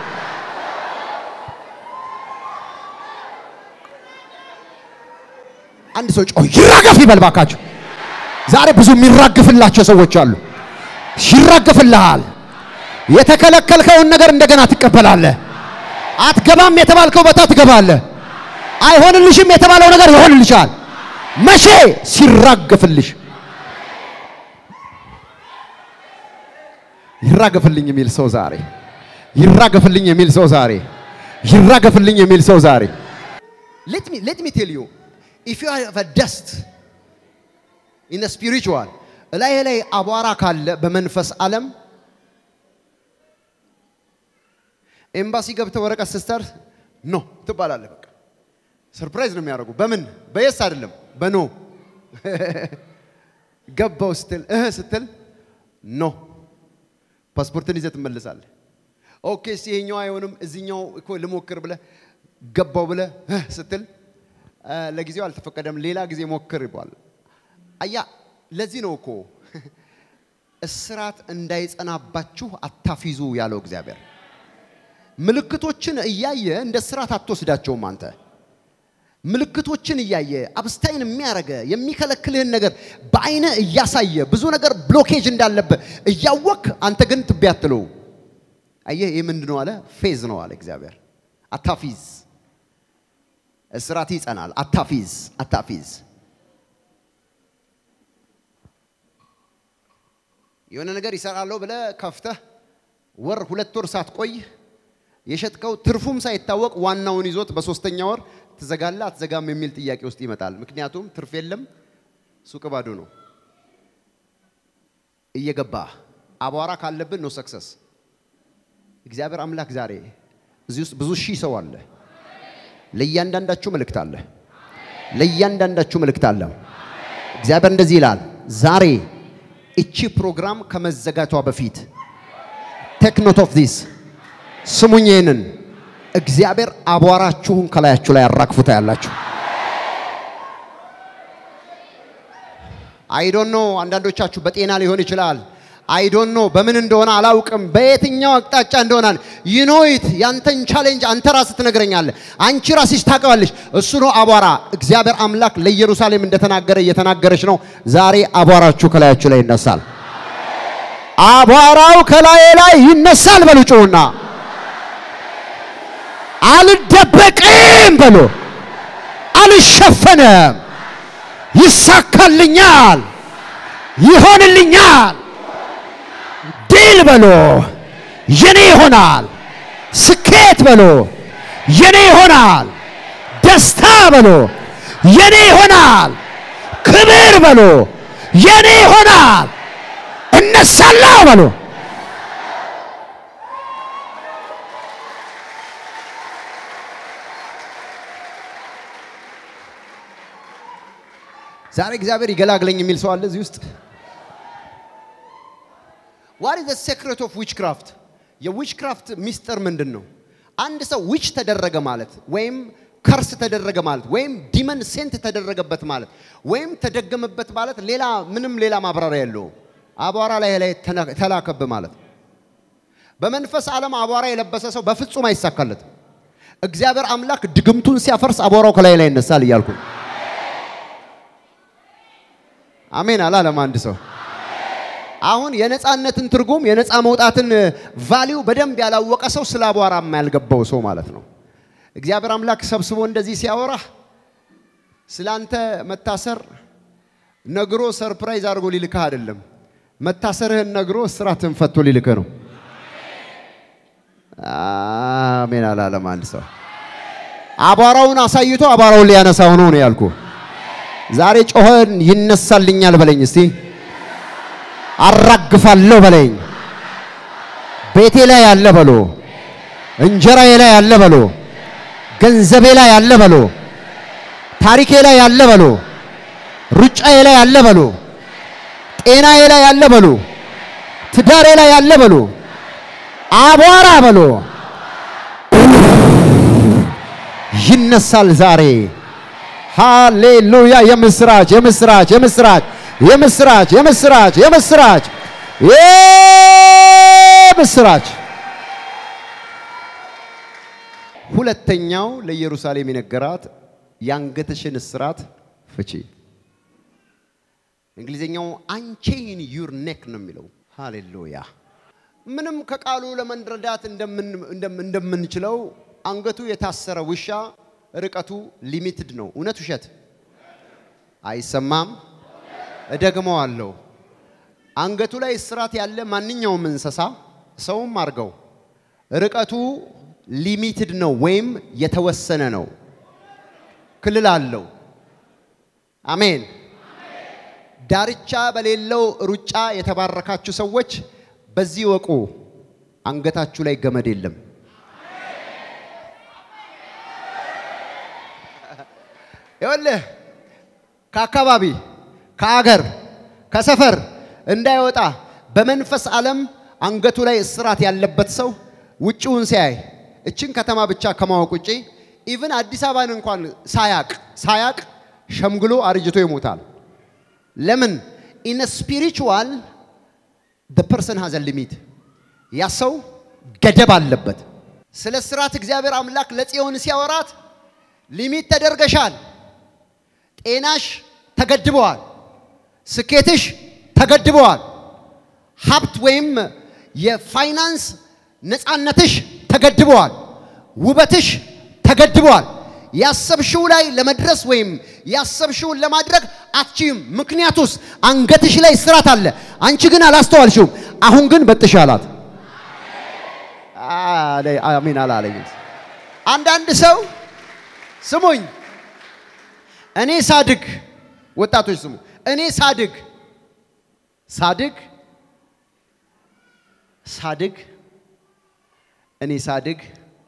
[SPEAKER 1] አንድ ሰው ጮህ ይራገፍ ይበል ባካችሁ። ዛሬ ብዙ የሚራግፍላቸው ሰዎች አሉ። ይራገፍልሃል። የተከለከልከውን ነገር እንደገና ትቀበላለህ። አትገባም የተባልከው ቦታ ትገባለህ። አይሆንልሽም የተባለው ነገር ይሆንልሻል። መቼ ሲራገፍልሽ ይራገፍልኝ የሚል ሰው ዛሬ ይራገፍልኝ የሚል ሰው ዛሬ ይራገፍልኝ የሚል ሰው ዛሬ let me let me tell you if you have a dust in the spiritual ላይ ላይ አቧራ ካለ በመንፈስ ዓለም ኤምባሲ ገብተህ ወረቀት ስትሰር ኖ ትባላለህ። በቃ ሰርፕራይዝ ነው የሚያደርጉ። በምን በየስ አይደለም በኖ ገባው ስትል እህ ስትል ኖ ፓስፖርትን ይዘህ ትመለሳለህ። ኦኬ እስኪ ይሄኛው አይሆንም እዚህኛው እኮ ልሞክር ብለህ ገባው ብለህ እህ ስትል ለጊዜው አልተፈቀደም፣ ሌላ ጊዜ ሞክር ይባል። አያ ለዚህ ነው እኮ እስራት እንዳይጸናባችሁ አታፊዙ ያለው እግዚአብሔር። ምልክቶችን እያየ እንደ እስራት አትወስዳቸውም አንተ ምልክቶችን እያየ አብስታይን የሚያረገ የሚከለክልህን ነገር በአይነ እያሳየ ብዙ ነገር ብሎኬጅ እንዳለበት እያወክ አንተ ግን ትቢያ አትለው። አየህ ይህ ምንድን ነው አለ? ፌዝ ነው አለ እግዚአብሔር። አታፊዝ፣ እስራት ይጸናል። አታፊዝ፣ አታፊዝ። የሆነ ነገር ይሰራለሁ ብለህ ከፍተህ ወር ሁለት ወር ሳትቆይ የሸጥከው ትርፉም ሳይታወቅ ዋናውን ይዞት በሶስተኛ ወር ትዘጋለህ አትዘጋም የሚል ጥያቄ ውስጥ ይመጣል። ምክንያቱም ትርፍ የለም፣ ሱቅ ባዶ ነው። እየገባ አቧራ ካለብን ነው ሰክሰስ። እግዚአብሔር አምላክ ዛሬ እዚህ ውስጥ ብዙ ሺህ ሰው አለ። ለእያንዳንዳችሁ መልእክት አለ። ለእያንዳንዳችሁ መልእክት አለ። እግዚአብሔር እንደዚህ ይላል፣ ዛሬ እቺ ፕሮግራም ከመዘጋቷ በፊት ቴክ ኖት ኦፍ ዲስ ስሙኝ ይህንን እግዚአብሔር አቧራችሁን ከላያችሁ ላይ ያራግፉታ ያላችሁ አይ ዶንት ኖ አንዳንዶቻችሁ በጤና ሊሆን ይችላል። አይዶን ኖ በምን እንደሆነ አላውቅም፣ በየትኛው አቅጣጫ እንደሆነ ይኖይት ያንተን ቻሌንጅ አንተ ራስህ ትነግረኛለህ። አንቺ ራስሽ ታውቀዋለሽ። እሱ ነው አቧራ። እግዚአብሔር አምላክ ለኢየሩሳሌም እንደተናገረ እየተናገረች ነው። ዛሬ አቧራችሁ ከላያችሁ ላይ ይነሳል። አቧራው ከላዬ ላይ ይነሳል በሉ ጩኹና፣ አልደበቅም በሉ፣ አልሸፈንም፣ ይሳካልኛል፣ ይሆንልኛል ድል በሎ የኔ ይሆናል። ስኬት በሎ የኔ ይሆናል። ደስታ በሎ የኔ ይሆናል። ክብር በሎ የኔ ይሆናል። እነሳለሁ በሎ ዛሬ እግዚአብሔር ይገላግለኝ የሚል ሰው አለ እዚህ ውስጥ? ዋት ኢዝ ዘ ሴክሬት ኦፍ ዊችክራፍት? የዊችክራፍት ሚስጥር ምንድን ነው? አንድ ሰው ዊች ተደረገ ማለት ወይም ከርስ ተደረገ ማለት ወይም ዲመን ሴንት ተደረገበት ማለት ወይም ተደገመበት ማለት ሌላ ምንም ሌላ ማብራሪያ የለውም። አቧራ ላይ ላይ ተላከብ ማለት ነው። በመንፈስ ዓለም አቧራ የለበሰ ሰው በፍጹም አይሳካለትም። እግዚአብሔር አምላክ ድግምቱን ሲያፈርስ አቧራው ከላይ ላይ ይነሳል እያልኩ ነው። አሜን አላለም አንድ ሰው አሁን የነፃነትን ትርጉም የነፃ መውጣትን ቫሊዩ በደንብ ያላወቀ ሰው ስለ አቧራማ ያልገባው ሰው ማለት ነው። እግዚአብሔር አምላክ ሰብስቦ እንደዚህ ሲያወራ ስላንተ መታሰር ነግሮ ሰርፕራይዝ አድርጎ ሊልክህ አይደለም። መታሰርህን ነግሮ እስራትህን ፈቶ ሊልክህ ነው። አሜን አላለም አንድ ሰው። አቧራውን አሳይቶ አቧራውን ሊያነሳው ነው ነው ያልኩ። ዛሬ ጮኸን ይነሳልኛል በለኝ እስቲ አራግፋለሁ በለኝ። ቤቴ ላይ ያለ በሎ፣ እንጀራዬ ላይ ያለ በሎ፣ ገንዘቤ ላይ ያለ በሎ፣ ታሪኬ ላይ ያለ በሎ፣ ሩጫዬ ላይ ያለ በሎ፣ ጤናዬ ላይ ያለ በሎ፣ ትዳሬ ላይ ያለ በሎ፣ አቧራ በሎ ይነሳል ዛሬ። ሃሌሉያ! የምስራች የምስራች የምስራች የምስራች የምስራች የምስራች የምስራች። ሁለተኛው ለኢየሩሳሌም የነገራት የአንገትሽን እስራት ፍቺ። እንግሊዝኛው አንቼን ዩር ኔክ ነው የሚለው። ሃሌሉያ! ምንም ከቃሉ ለመረዳት እንደምንችለው አንገቱ የታሰረ ውሻ ርቀቱ ሊሚትድ ነው። እውነት ውሸት? አይሰማም። እደግመዋለሁ። አንገቱ ላይ እስራት ያለ ማንኛውም እንስሳ ሰውም አድርገው ርቀቱ ሊሚትድ ነው ወይም የተወሰነ ነው። ክልል አለው። አሜን። ዳርቻ በሌለው ሩጫ የተባረካችሁ ሰዎች በዚህ ወቁ፣ አንገታችሁ ላይ ገመድ የለም። ይኸውልህ ከአካባቢ ከአገር ከሰፈር እንዳይወጣ በመንፈስ ዓለም አንገቱ ላይ እስራት ያለበት ሰው ውጭውን ሲያይ እችን ከተማ ብቻ ከማወቅ ውጪ ኢቭን አዲስ አበባን እንኳን ሳያቅ ሳያቅ ሸምግሎ አርጅቶ ይሞታል። ለምን? ኢን ስፒሪቹዋል the person has a limit ያ ሰው ገደብ አለበት። ስለ እስራት እግዚአብሔር አምላክ ለጽዮን ሲያወራት ሊሚት ተደርገሻል፣ ጤናሽ ተገድበዋል፣ ስኬትሽ ተገድበዋል፣ ሀብት ወይም የፋይናንስ ነፃነትሽ ተገድበዋል፣ ውበትሽ ተገድበዋል። ያሰብሽው ላይ ለመድረስ ወይም ያሰብሽውን ለማድረግ አትችይም። ምክንያቱስ አንገትሽ ላይ እስራት አለ። አንቺ ግን አላስተዋልሽውም። አሁን ግን በጥሽ አላት። አሜን አላለኝ። አንዳንድ ሰው ስሙኝ፣ እኔ ሳድግ፣ ወጣቶች ስሙ፣ እኔ ሳድግ ሳድግ ሳድግ እኔ ሳድግ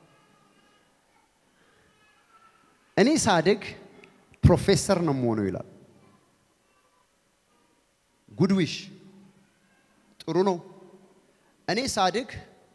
[SPEAKER 1] እኔ ሳድግ ፕሮፌሰር ነው የምሆነው ይላል። ጉድዊሽ ጥሩ ነው። እኔ ሳድግ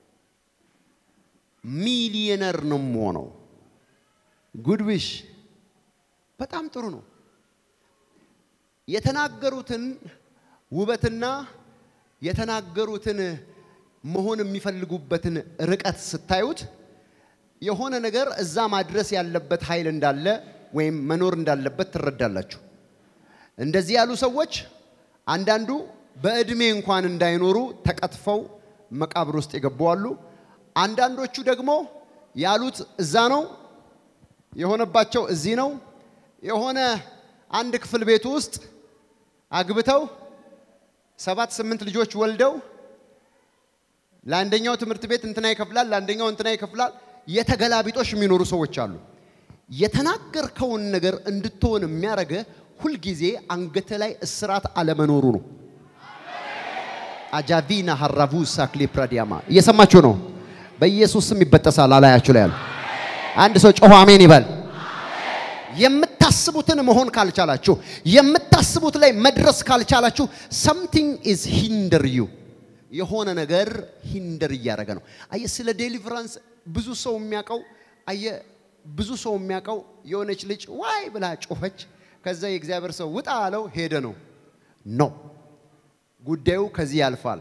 [SPEAKER 1] ሚሊየነር ነው የምሆነው። ጉድዊሽ በጣም ጥሩ ነው። የተናገሩትን ውበትና የተናገሩትን መሆን የሚፈልጉበትን ርቀት ስታዩት የሆነ ነገር እዛ ማድረስ ያለበት ኃይል እንዳለ ወይም መኖር እንዳለበት ትረዳላችሁ። እንደዚህ ያሉ ሰዎች አንዳንዱ በዕድሜ እንኳን እንዳይኖሩ ተቀጥፈው መቃብር ውስጥ የገቡ አሉ። አንዳንዶቹ ደግሞ ያሉት እዛ ነው የሆነባቸው እዚህ ነው። የሆነ አንድ ክፍል ቤቱ ውስጥ አግብተው ሰባት ስምንት ልጆች ወልደው ለአንደኛው ትምህርት ቤት እንትና ይከፍላል፣ ለአንደኛው እንትና ይከፍላል። የተገላቢጦሽ የሚኖሩ ሰዎች አሉ። የተናገርከውን ነገር እንድትሆን የሚያደርገ ሁልጊዜ አንገተ ላይ እስራት አለመኖሩ ነው። አጃቪና ሀራቡ ሳክሊ ፕራዲያማ እየሰማችሁ ነው። በኢየሱስ ስም ይበጠሳል አላያችሁ ላይ ያሉ አንድ ሰው ጮሆ አሜን ይበል። የምታስቡትን መሆን ካልቻላችሁ፣ የምታስቡት ላይ መድረስ ካልቻላችሁ ሰምቲንግ ኢዝ ሂንደር ዩ የሆነ ነገር ሂንደር እያደረገ ነው። አየ ስለ ዴሊቨራንስ ብዙ ሰው የሚያውቀው አየ ብዙ ሰው የሚያውቀው የሆነች ልጅ ዋይ ብላ ጮኸች፣ ከዛ የእግዚአብሔር ሰው ውጣ አለው ሄደ ነው። ኖ ጉዳዩ ከዚህ ያልፋል።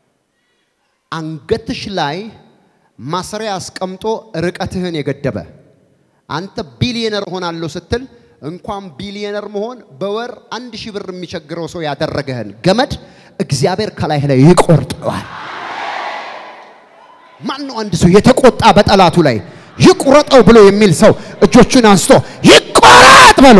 [SPEAKER 1] አንገትሽ ላይ ማሰሪያ አስቀምጦ ርቀትህን የገደበ አንተ ቢሊየነር ሆናለሁ ስትል እንኳን ቢሊየነር መሆን በወር አንድ ሺህ ብር የሚቸግረው ሰው ያደረገህን ገመድ እግዚአብሔር ከላይ ላይ ይቆርጠዋል። ማን ነው አንድ ሰው የተቆጣ በጠላቱ ላይ ይቁረጠው ብሎ የሚል ሰው እጆቹን አንስቶ ይቆረጥ በሎ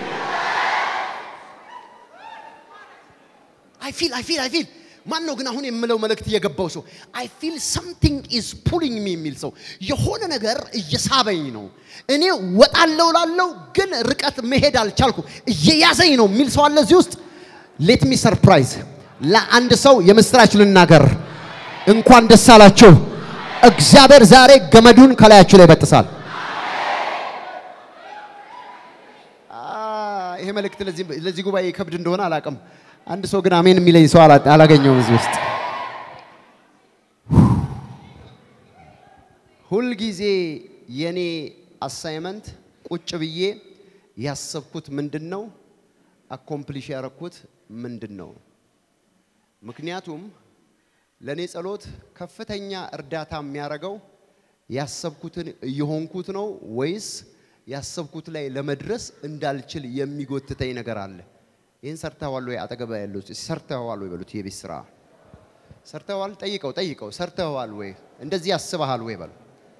[SPEAKER 1] አይ ፊል አይ ፊል አይ ፊል ማን ነው ግን አሁን የምለው መልእክት እየገባው ሰው አይ ፊል ሰምቲንግ ኢዝ ፑሊንግ ሚ የሚል ሰው የሆነ ነገር እየሳበኝ ነው። እኔ ወጣለው ላለው ግን ርቀት መሄድ አልቻልኩ እየያዘኝ ነው የሚል ሰው አለ እዚህ ውስጥ። ሌት ሚ ሰርፕራይዝ ለአንድ ሰው የምስራች ልናገር። እንኳን ደስ አላችሁ። እግዚአብሔር ዛሬ ገመዱን ከላያችሁ ላይ ይበጥሳል። ይሄ መልእክት ለዚህ ጉባኤ ከብድ እንደሆነ አላውቅም። አንድ ሰው ግን አሜን የሚለኝ ሰው አላገኘውም እዚህ ውስጥ። ሁልጊዜ የኔ አሳይመንት ቁጭ ብዬ ያሰብኩት ምንድን ነው፣ አኮምፕሊሽ ያረኩት ምንድን ነው። ምክንያቱም ለእኔ ጸሎት ከፍተኛ እርዳታ የሚያደርገው ያሰብኩትን እየሆንኩት ነው ወይስ ያሰብኩት ላይ ለመድረስ እንዳልችል የሚጎትተኝ ነገር አለ። ይህን ሰርተዋል ወይ? አጠገባ ያሉት ሰርተዋል ወይ በሉት። የቤት ስራ ሰርተዋል? ጠይቀው ጠይቀው። ሰርተዋል ወይ? እንደዚህ ያስበሃል ወይ በሉ።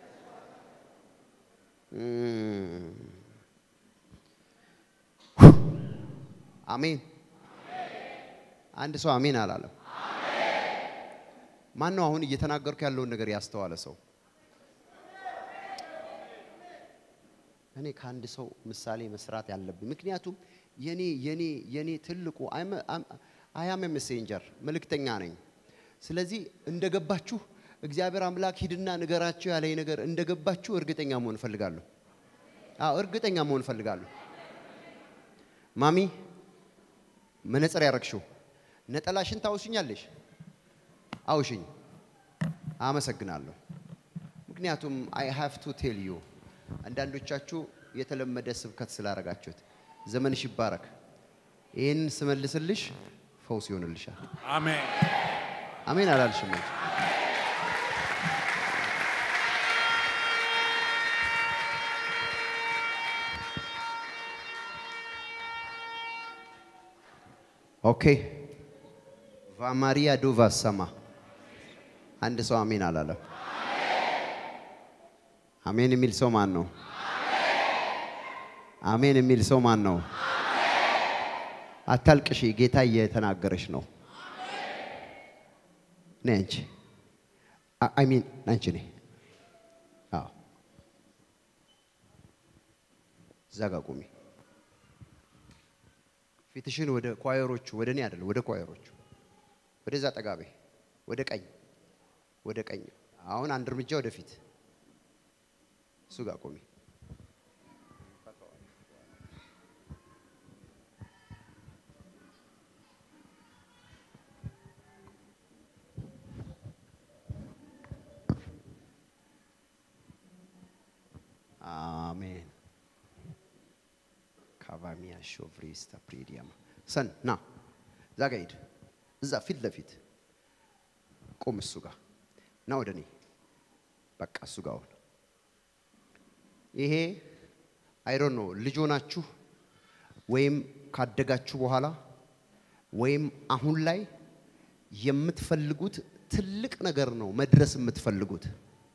[SPEAKER 1] አሜን። አንድ ሰው አሜን አላለም። ማን ነው አሁን እየተናገርኩ ያለውን ነገር ያስተዋለ ሰው? እኔ ከአንድ ሰው ምሳሌ መስራት ያለብኝ ምክንያቱም የኔ የኔ የኔ ትልቁ አያም ሜሴንጀር መልእክተኛ ነኝ። ስለዚህ እንደገባችሁ እግዚአብሔር አምላክ ሂድና ንገራችሁ ያለኝ ነገር እንደገባችሁ እርግጠኛ መሆን እፈልጋለሁ። አዎ እርግጠኛ መሆን እፈልጋለሁ። ማሚ መነጽር ያረግሽው ነጠላሽን ታውሽኛለሽ? አውሽኝ። አመሰግናለሁ። ምክንያቱም አይ ሃቭ ቱ ቴል ዩ አንዳንዶቻችሁ የተለመደ ስብከት ስላረጋችሁት ዘመንሽ ይባረክ። ይህን ስመልስልሽ ፈውስ ይሆንልሻል።
[SPEAKER 2] አሜን።
[SPEAKER 1] አሜን አላልሽም? እንጂ ኦኬ ቫማሪያ ዶቫ ሰማ አንድ ሰው አሜን አላለም። አሜን የሚል ሰው ማን ነው? አሜን የሚል ሰው ማን ነው? አታልቅሺ፣ ጌታ እየተናገረሽ ነው። ነይ አንቺ አይ ሚን አንቺ ነይ። አዎ እዛ ጋ ቁሚ። ፊትሽን ወደ ኳየሮቹ ወደ እኔ አይደለም፣ ወደ ኳየሮቹ ወደዛ ጠጋቤ፣ ወደ ቀኝ፣ ወደ ቀኝ። አሁን አንድ እርምጃ ወደፊት እሱ ጋር ቁሚ። አሜን። ካቫሚያ ሾቭሪስታ ፕሪዲያማ ሰን ና እዛ ጋ ሂድ። እዛ ፊት ለፊት ቁም እሱ ጋር እና ወደ እኔ በቃ እሱ ጋር አሁን ይሄ አይዶን ነው ልጅ ሆናችሁ ወይም ካደጋችሁ በኋላ ወይም አሁን ላይ የምትፈልጉት ትልቅ ነገር ነው መድረስ የምትፈልጉት።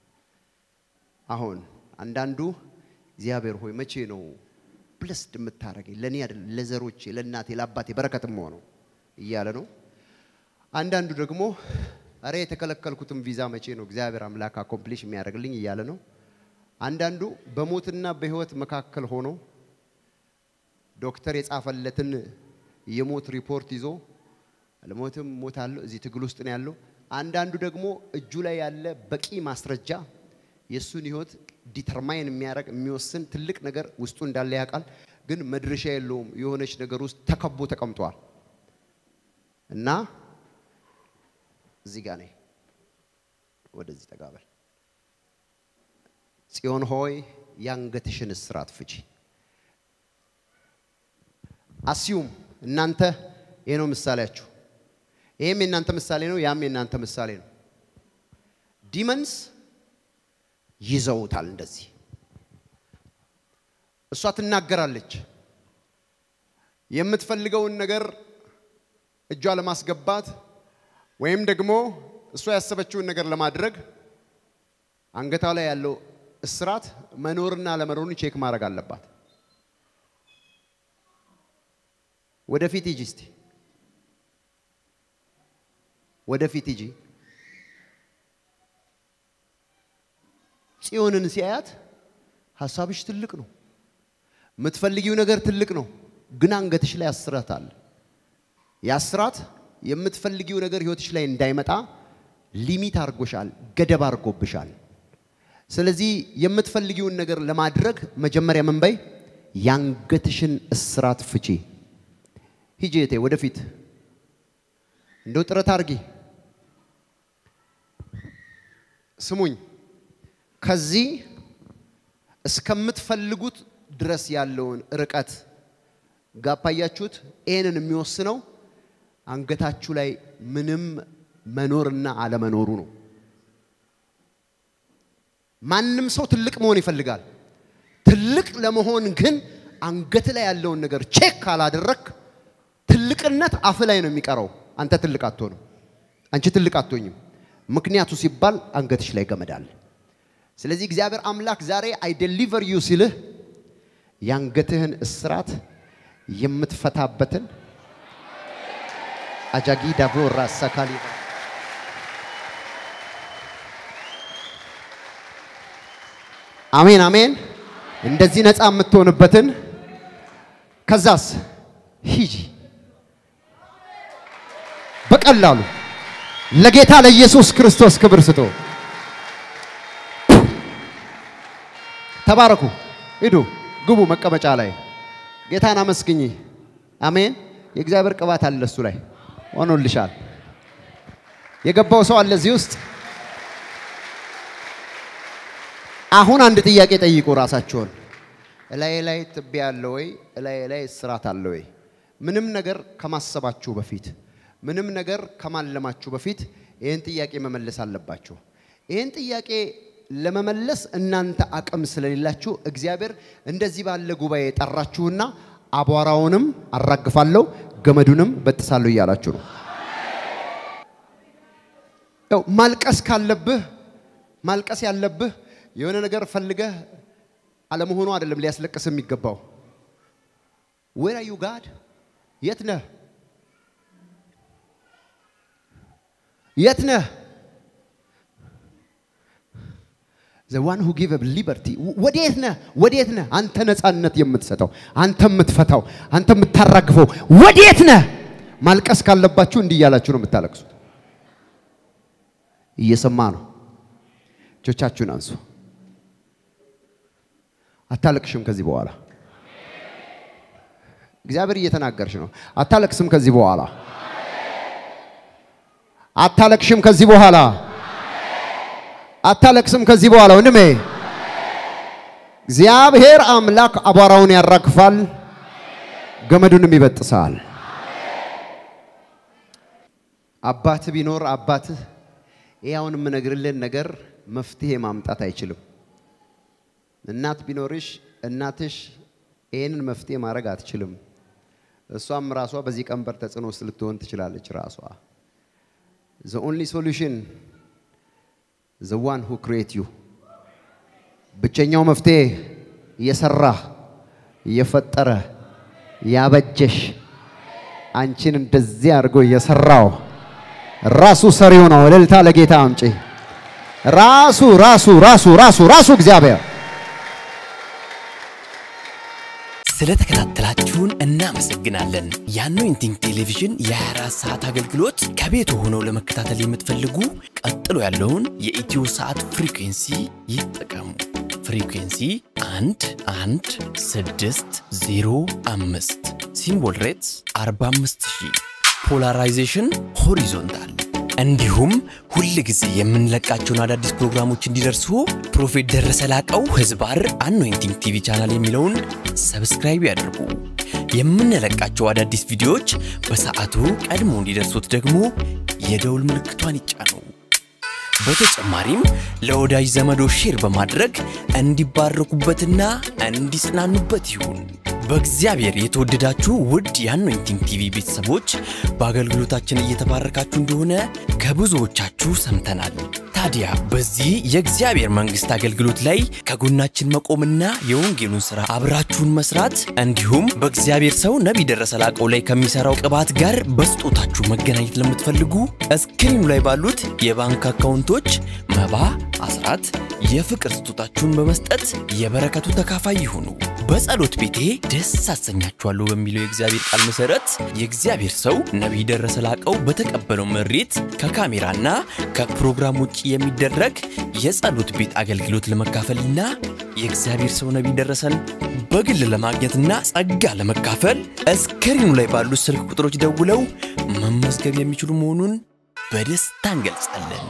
[SPEAKER 1] አሁን አንዳንዱ እግዚአብሔር ሆይ መቼ ነው ብለስድ የምታደርገኝ ለእኔ አይደለም ለዘሮቼ፣ ለእናቴ፣ ለአባቴ በረከትም ሆነው እያለ ነው። አንዳንዱ ደግሞ እረ የተከለከልኩትን ቪዛ መቼ ነው እግዚአብሔር አምላክ አኮምፕሊሽ የሚያደርግልኝ እያለ ነው። አንዳንዱ በሞትና በሕይወት መካከል ሆኖ ዶክተር የጻፈለትን የሞት ሪፖርት ይዞ አልሞትም ሞታለሁ እዚህ ትግል ውስጥ ነው ያለው። አንዳንዱ ደግሞ እጁ ላይ ያለ በቂ ማስረጃ የእሱን ህይወት ዲተርማይን የሚያደርግ የሚወስን ትልቅ ነገር ውስጡ እንዳለ ያውቃል። ግን መድረሻ የለውም። የሆነች ነገር ውስጥ ተከቦ ተቀምጧል እና እዚህ ጋር ነኝ። ወደዚህ ጠጋበል። ጽዮን ሆይ የአንገትሽን እስራት ፍቺ። አስዩም እናንተ ይሄ ነው ምሳሌያችሁ። ይሄም የእናንተ ምሳሌ ነው፣ ያም የእናንተ ምሳሌ ነው። ዲመንስ ይዘውታል እንደዚህ። እሷ ትናገራለች የምትፈልገውን ነገር እጇ ለማስገባት ወይም ደግሞ እሷ ያሰበችውን ነገር ለማድረግ አንገቷ ላይ ያለው እስራት መኖርና ለመኖሩን ቼክ ማድረግ አለባት። ወደፊት ሂጂ እስቲ ወደፊት ሂጂ። ጽዮንን ሲያያት ሀሳብሽ ትልቅ ነው፣ የምትፈልጊው ነገር ትልቅ ነው፣ ግን አንገትሽ ላይ አስራት አለ። ያስራት የምትፈልጊው ነገር ህይወትሽ ላይ እንዳይመጣ ሊሚት አድርጎሻል፣ ገደብ አድርጎብሻል። ስለዚህ የምትፈልጊውን ነገር ለማድረግ መጀመሪያ ምን በይ? የአንገትሽን እስራት ፍቺ። ሂጂ እቴ ወደፊት እንደው ጥረት አድርጊ። ስሙኝ፣ ከዚህ እስከምትፈልጉት ድረስ ያለውን ርቀት ጋፕ አያችሁት? ይህንን የሚወስነው አንገታችሁ ላይ ምንም መኖርና አለመኖሩ ነው። ማንም ሰው ትልቅ መሆን ይፈልጋል። ትልቅ ለመሆን ግን አንገት ላይ ያለውን ነገር ቼክ ካላደረክ ትልቅነት አፍ ላይ ነው የሚቀረው። አንተ ትልቅ አትሆንም። አንቺ ትልቅ አትሆኝም። ምክንያቱ ሲባል አንገትሽ ላይ ገመድ አለ። ስለዚህ እግዚአብሔር አምላክ ዛሬ አይ ዴሊቨር ዩ ሲልህ የአንገትህን እስራት የምትፈታበትን አጃጊ ዳቮ ራሳ ካሊባ አሜን አሜን። እንደዚህ ነፃ የምትሆንበትን ከዛስ ሂጂ በቀላሉ ለጌታ ለኢየሱስ ክርስቶስ ክብር ስጡ። ተባረኩ። ሂዱ፣ ግቡ መቀመጫ ላይ ጌታን አመስግኝ። አሜን። የእግዚአብሔር ቅባት አለ እሱ ላይ ሆኖልሻል። የገባው ሰው አለ እዚህ ውስጥ። አሁን አንድ ጥያቄ ጠይቁ ራሳችሁን። እላዬ ላይ ትቢያ አለ ወይ? እላዬ ላይ እስራት አለ ወይ? ምንም ነገር ከማሰባችሁ በፊት ምንም ነገር ከማለማችሁ በፊት ይህን ጥያቄ መመለስ አለባችሁ። ይህን ጥያቄ ለመመለስ እናንተ አቅም ስለሌላችሁ እግዚአብሔር እንደዚህ ባለ ጉባኤ ጠራችሁና አቧራውንም አራግፋለሁ ገመዱንም በጥሳለሁ እያላችሁ ነው። ያው ማልቀስ ካለብህ ማልቀስ ያለብህ የሆነ ነገር ፈልገህ አለመሆኑ አይደለም ሊያስለቅስ የሚገባው። ዌር አር ዩ ጋድ? የት ነህ? የት ነህ? ዘ ዋን ሁ ጊቭ ሊበርቲ ወዴት ነህ? ወዴት ነህ? አንተ ነፃነት የምትሰጠው አንተ የምትፈታው አንተ የምታራግፈው ወዴት ነህ? ማልቀስ ካለባችሁ እንዲህ እያላችሁ ነው የምታለቅሱት። እየሰማ ነው። እጆቻችሁን አንሱ። አታለቅሽም ከዚህ በኋላ እግዚአብሔር እየተናገርሽ ነው። አታለቅስም ከዚህ በኋላ አታለቅሽም ከዚህ በኋላ አታለቅስም ከዚህ በኋላ ወንድሜ። እግዚአብሔር አምላክ አቧራውን ያራግፋል፣ ገመዱንም ይበጥሳል። አባትህ ቢኖር አባትህ ይህ አሁን የምነግርልን ነገር መፍትሄ ማምጣት አይችልም። እናት ቢኖርሽ እናትሽ ይህንን መፍትሄ ማድረግ አትችልም። እሷም ራሷ በዚህ ቀንበር ተጽዕኖ ውስጥ ልትሆን ትችላለች። ራሷ ዘ ኦንሊ ሶሉሽን ዘ ዋን ሁ ክሬት ዩ ብቸኛው መፍትሄ እየሰራ እየፈጠረ ያበጀሽ አንቺን እንደዚህ አድርጎ እየሰራው ራሱ ሰሪው ነው። እልልታ ለጌታ አምጪ። ራሱ ራሱ ራሱ ራሱ ራሱ እግዚአብሔር
[SPEAKER 3] ስለተከታተላችሁን እናመሰግናለን። የአኖይንቲንግ ቴሌቪዥን የ24 ሰዓት አገልግሎት ከቤት ሆነው ለመከታተል የምትፈልጉ ቀጥሎ ያለውን የኢትዮ ሰዓት ፍሪኩንሲ ይጠቀሙ። ፍሪኩንሲ 1 1 6 0 5 ሲምቦል ሬትስ 45000 ፖላራይዜሽን ሆሪዞንታል እንዲሁም ሁል ጊዜ የምንለቃቸውን አዳዲስ ፕሮግራሞች እንዲደርሱ ፕሮፌት ደረሰ ላቀው ህዝባር አኖይንቲንግ ቲቪ ቻናል የሚለውን ሰብስክራይብ ያድርጉ። የምንለቃቸው አዳዲስ ቪዲዮዎች በሰዓቱ ቀድሞ እንዲደርሱት ደግሞ የደውል ምልክቷን ይጫኑ። በተጨማሪም ለወዳጅ ዘመዶ ሼር በማድረግ እንዲባረኩበትና እንዲጽናኑበት ይሁን። በእግዚአብሔር የተወደዳችሁ ውድ የአኖይንቲንግ ቲቪ ቤተሰቦች በአገልግሎታችን እየተባረካችሁ እንደሆነ ከብዙዎቻችሁ ሰምተናል። ታዲያ በዚህ የእግዚአብሔር መንግሥት አገልግሎት ላይ ከጎናችን መቆምና የወንጌሉን ሥራ አብራችሁን መስራት እንዲሁም በእግዚአብሔር ሰው ነቢይ ደረሰ ላቀው ላይ ከሚሠራው ቅባት ጋር በስጦታችሁ መገናኘት ለምትፈልጉ እስክሪኑ ላይ ባሉት የባንክ አካውንቶች መባ፣ አስራት፣ የፍቅር ስጦታችሁን በመስጠት የበረከቱ ተካፋይ ይሁኑ። በጸሎት ቤቴ ደስ አሰኛችኋለሁ በሚለው የእግዚአብሔር ቃል መሰረት የእግዚአብሔር ሰው ነቢይ ደረሰ ላቀው በተቀበለው መሬት ከካሜራና ከፕሮግራም ውጭ የሚደረግ የጸሎት ቤት አገልግሎት ለመካፈልና የእግዚአብሔር ሰው ነቢይ ደረሰን በግል ለማግኘትና ጸጋ ለመካፈል እስክሪኑ ላይ ባሉት ስልክ ቁጥሮች ደውለው መመዝገብ የሚችሉ መሆኑን በደስታ እንገልጻለን።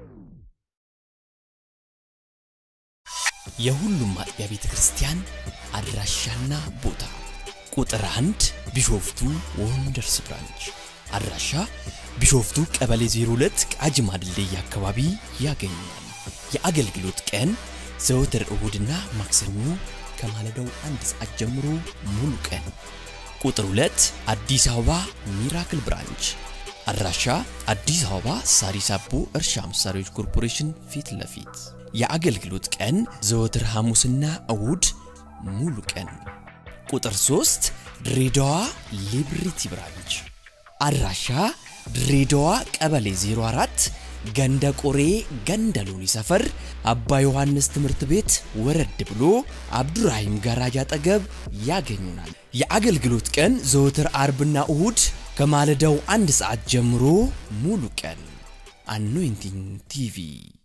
[SPEAKER 3] የሁሉም አጥቢያ ቤተ ክርስቲያን አድራሻና ቦታ ቁጥር አንድ ቢሾፍቱ ወንደርስ ብራንች አድራሻ ቢሾፍቱ ቀበሌ 02 ቃጂማ ድልድይ አካባቢ ያገኛል። የአገልግሎት ቀን ዘወትር እሁድና ማክሰኞ ከማለዳው አንድ ሰዓት ጀምሮ ሙሉ ቀን። ቁጥር 2 አዲስ አበባ ሚራክል ብራንች አድራሻ አዲስ አበባ ሳሪስ አቦ እርሻ መሳሪያዎች ኮርፖሬሽን ፊት ለፊት የአገልግሎት ቀን ዘወትር ሐሙስና እሁድ ሙሉ ቀን። ቁጥር 3 ድሬዳዋ ሊብሪቲ ብራንች አድራሻ ድሬዳዋ ቀበሌ 04 ገንደ ቆሬ ገንደ ሎኒ ሰፈር አባ ዮሐንስ ትምህርት ቤት ወረድ ብሎ አብዱራሂም ጋራጅ አጠገብ ያገኙናል። የአገልግሎት ቀን ዘወትር አርብና እሁድ ከማለዳው አንድ ሰዓት ጀምሮ ሙሉ ቀን። አኖይንቲንግ ቲቪ